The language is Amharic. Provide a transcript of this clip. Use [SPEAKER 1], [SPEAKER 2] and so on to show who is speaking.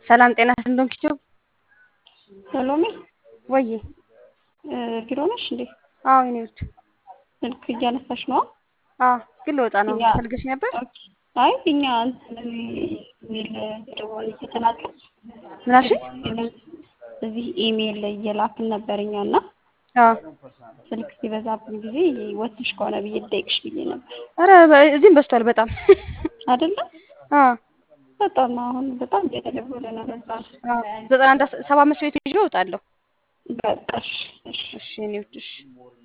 [SPEAKER 1] ሰላም ጤና እንደም ኪቸው
[SPEAKER 2] ሰሎሜ
[SPEAKER 1] ወይ
[SPEAKER 2] ቢሮ ነሽ እንዴ?
[SPEAKER 1] አዎ የኔ ውድ
[SPEAKER 2] ስልክ እያነሳሽ ነው?
[SPEAKER 1] አዎ ግን ልወጣ ነው።
[SPEAKER 2] እኛ-
[SPEAKER 1] ፈልገሽ ነበር?
[SPEAKER 2] ኦኬ። አይ እኛ እንትን ኢሜል ደወል እየተላከ
[SPEAKER 1] ምን አልሽኝ?
[SPEAKER 2] እዚህ ኢሜል ላይ እየላክን ነበር እኛ እና
[SPEAKER 1] አዎ
[SPEAKER 2] ስልክ ሲበዛብን ጊዜ ወጥሽ ከሆነ ብዬ ልጠይቅሽ ብዬ ነበር
[SPEAKER 1] ኧረ በ- እዚህም በዝቷል በጣም
[SPEAKER 2] አይደለም?
[SPEAKER 1] አዎ
[SPEAKER 2] በጣም አሁን በጣም እየተደወለ ነው። በዛ
[SPEAKER 1] አዎ ዘጠና አንድ አስ- ሰባ አምስት ቤት ይዤ እወጣለሁ።
[SPEAKER 2] በቃ እሺ፣ እሺ።
[SPEAKER 1] እሺ የኔ ውድ እሺ